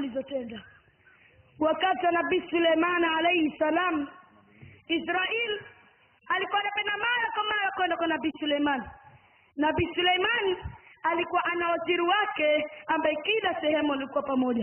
walizotenda wakati wa nabii suleiman alaihi salam israel alikuwa anapenda mara kwa mara kwenda kwa nabii suleiman nabii suleiman alikuwa ana waziri wake ambaye kila sehemu alikuwa pamoja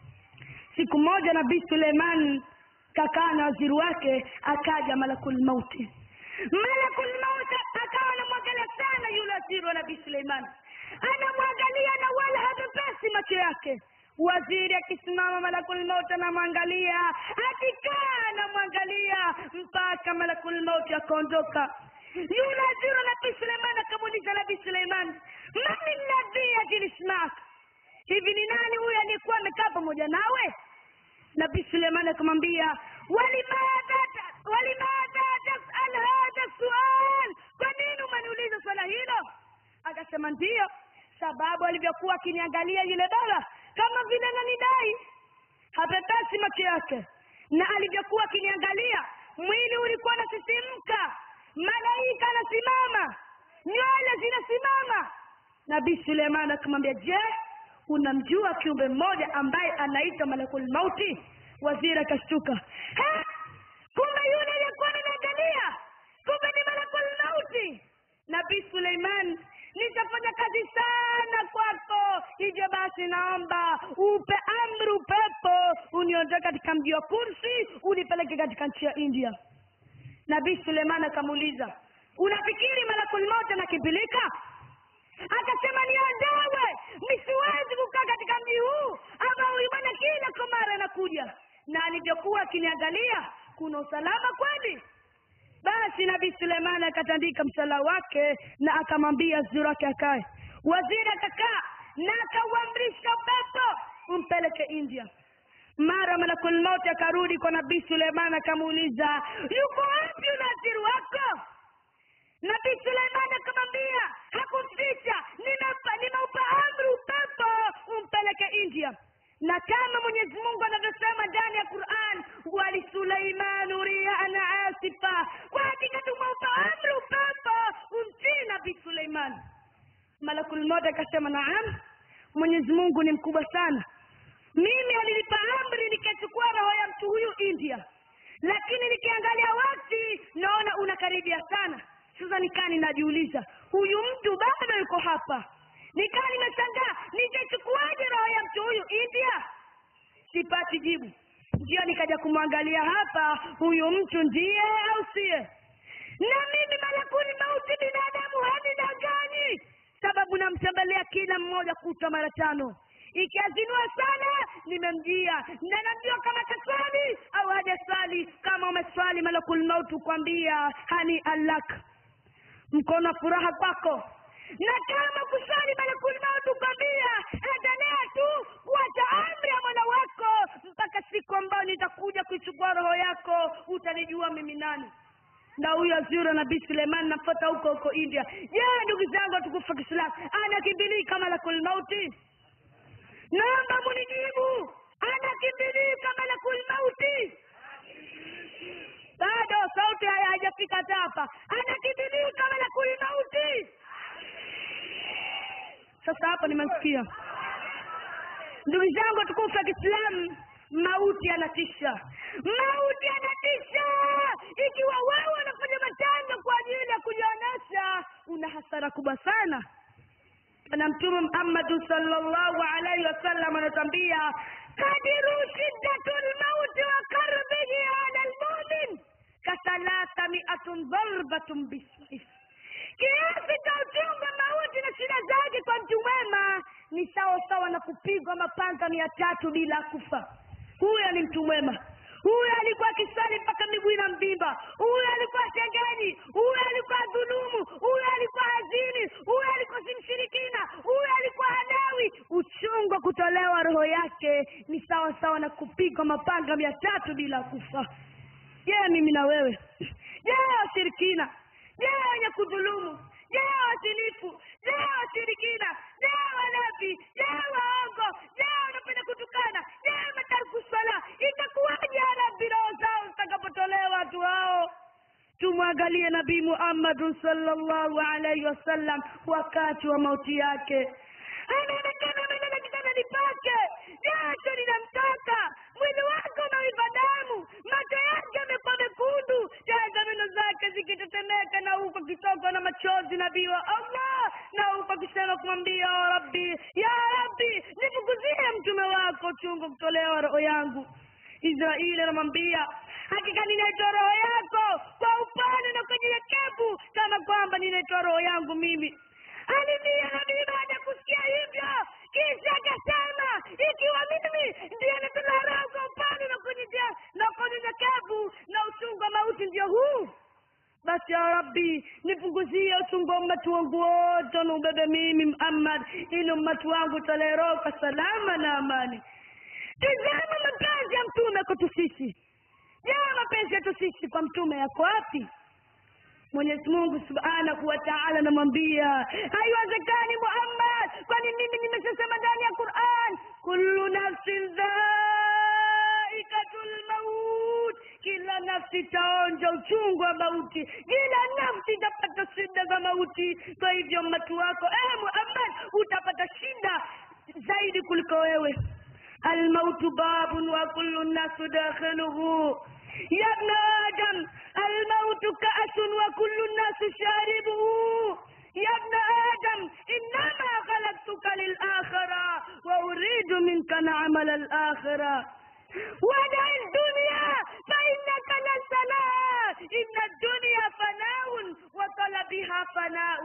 siku moja nabii suleiman kakaa na waziri wake akaja malakul mauti malakul mauti akawa anamwangalia sana yule waziri wa nabii suleiman anamwangalia na wala hapepesi macho yake waziri akisimama malakul mauti anamwangalia akikaa anamwangalia mpaka malakul mauti akaondoka yule waziri wa nabii suleiman akamuuliza nabii suleiman mani ladhi ajilismak hivi ni nani huyu aliyekuwa amekaa pamoja nawe nabii suleiman akamwambia walimadha walimadha tasal hadha sual kwa nini umeniuliza swala hilo akasema ndiyo sababu alivyokuwa akiniangalia yule baba kama vile nanidai hapepesi macho yake na alivyokuwa akiniangalia mwili ulikuwa unasisimka malaika anasimama nywele zinasimama nabii suleiman akamwambia je unamjua kiumbe mmoja ambaye anaitwa malakul mauti waziri akashtuka kumbe yule aliyekuwa ninaangalia kumbe ni malakul mauti nabii suleiman nitafanya kazi sana kwako hivyo basi naomba upe amri upepo uniondoe katika mji wa kursi unipeleke katika nchi ya india nabii suleiman akamuuliza unafikiri malakul mauti anakimbilika akasema niondowe nisiwezi kukaa katika mji huu ama huyu bwana kila kwa mara anakuja na alivyokuwa akiniangalia kuna usalama kweli basi nabii suleiman akatandika msala wake na akamwambia waziri wake akae waziri akakaa na akauamrisha upepo umpeleke india mara malakul mauti akarudi kwa nabii suleiman akamuuliza yuko wapi yule waziri wako nabii suleiman akamwambia hakumficha nimeupa nimeupa amri upepo umpeleke india na kama mwenyezi mungu anavyosema ndani ya quran walisuleimanu riana asifa kwa hakika tumeupa amri upepo umtii nabii suleiman malakul moja akasema naam mwenyezi mungu ni mkubwa sana mimi alinipa amri nikachukua roho ya mtu huyu india lakini nikiangalia wakti naona unakaribia sana sasa nikaa ninajiuliza huyu mtu bado yuko hapa nikaa nimeshangaa nitachukuaje roho ya mtu huyu india sipati jibu ndio nikaja kumwangalia hapa huyu mtu ndiye au siye na mimi malakuni mauti binadamu hanidanganyi sababu namtembelea kila mmoja kutwa mara tano ikiazinua sana nimemjia na najua kama kaswali au hajaswali kama umeswali malakul mauti kukwambia hani alak mkono wa furaha kwako na kama kusali malakul mauti kukwambia endelea tu kuacha amri ya mola wako mpaka siku ambayo nitakuja kuichukua roho yako utanijua mimi nani na huyo azura nabii suleiman namfata huko huko india je ndugu zangu watukufu wa kiislamu anakimbilika malakul mauti naomba munijibu anakimbilika malakul mauti bado sauti haya haijafika hapa anakimbilika malakul mauti sasa hapo nimesikia ndugu zangu watukufu wa kiislamu mauti anatisha mauti anatisha ikiwa wewe unafanya matendo kwa ajili ya kujionyesha una hasara kubwa sana na mtume muhammadu salllahu alaihi wasallam anatwambia kadiru shiddatu lmauti wa karbihi ala lmumin kathalatha miatun dharbatun bisayf kiasi cha uchungu wa mauti na shida zake kwa mtu mwema ni sawa sawa na kupigwa mapanga mia tatu bila kufa huyo ni mtu mwema huyo alikuwa akisali mpaka miguu ina mvimba huyo alikuwa shengeni huyo alikuwa dhulumu huyo alikuwa hazini huyo alikuwa si mshirikina huyo alikuwa hanawi uchungu wa kutolewa roho yake ni sawa sawa na kupigwa mapanga mia tatu bila kufa je mimi na wewe je washirikina je wenye kudhulumu je wasilifu je washirikina je wanafi je waongo je wanapenda kutukana je matariku sala itakuwaje arabi roho zao zitakapotolewa watu hao tumwangalie nabii muhammadun salllahu alaihi wasallam wakati wa mauti yake anaonekana amelala kitandani pake jasho linamtoka machozi nabii wa allah na huku akisema kumwambia ya rabbi ya rabbi nifukuzie mtume wako chungu kutolewa roho yangu israeli anamwambia hakika ninaitoa roho yako kwa upande na kwa nyenyekevu kama kwamba ninaitoa roho yangu mimi alimia nabii baada ya kusikia hivyo kisha akasema ikiwa mimi ndiye natoa roho kwa upande na kunyenyekea na kwa unyenyekevu na uchungu wa mauti ndio huu basi ya rabbi nipunguzie uchungu wa ummati wangu wote na ubebe mimi muhammad ili ummati wangu utolee roho kwa salama na amani tizama mapenzi ya mtume kwetu sisi je mapenzi yetu sisi kwa mtume yako wapi mwenyezi mungu subhanahu wa taala anamwambia haiwezekani muhammad kwani mimi nimeshasema ndani ya quran kullu nafsin dhaikatul maut kila nafsi itaonja uchungu wa mauti kila nafsi itapata shida za mauti kwa hivyo mmatu wako eh muhammad utapata shida zaidi kuliko wewe almautu babun wa kullu nnasu dakhiluhu يا ابن آدم الموت كأس وكل الناس شاربه يا ابن آدم إنما خلقتك للآخرة وأريد منك نعمل الآخرة ودع الدنيا فإنك لست لها إن الدنيا فناء وطلبها فناء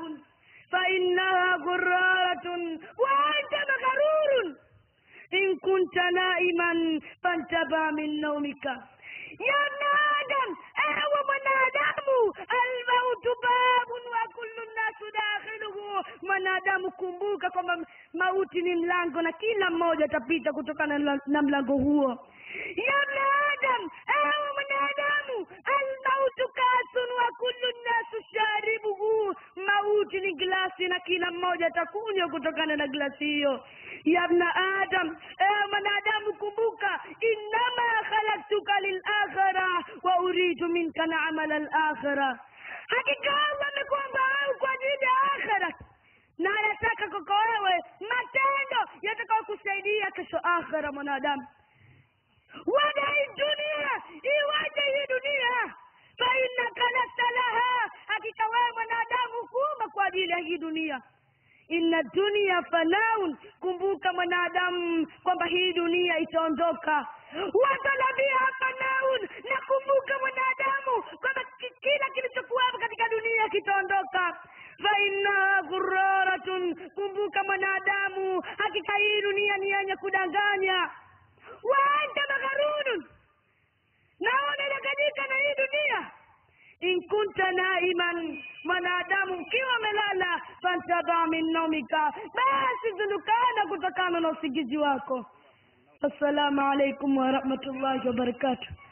فإنها غرارة وأنت مغرور إن كنت نائما فانتبه من نومك يا ابن آدم أهو mwanadamu almautu babun wa kullu nnasu dakhiluhu mwanadamu kumbuka kwamba mauti ni mlango na kila mmoja atapita kutokana na, na mlango huo ya ibn adam ewe mwanadamu almautu kasun wa kullu nnasu sharibuhu mauti ni glasi na kila mmoja atakunywa kutokana na glasi hiyo ya ibn adam ewe mwanadamu kumbuka innama khalaktuka lilakhira wa uridu minka naamala alakhira hakika allah amekuamba wewe kwa ajili ya akhira na anataka kwako wewe matendo yatakao kusaidia kesho akhira mwanadamu wada hii dunia iwaje hii dunia fainaka lasta laha hakika wewe mwanadamu kuumba kwa ajili ya hii dunia inna dunia fanaun kumbuka mwanadamu kwamba hii dunia itaondoka watalabiha fanaun na kumbuka mwanadamu kwamba ki- kila kilichokuwapo katika dunia kitaondoka fainnaha ghuraratun kumbuka mwanadamu hakika hii dunia ni yenye kudanganya waanta magharunun naona inaganyika na hii dunia in kunta naiman mwanadamu ukiwa amelala fantaba min naumika basi zulukana kutokana na usingizi wako assalamu alaikum warahmatullahi wabarakatuh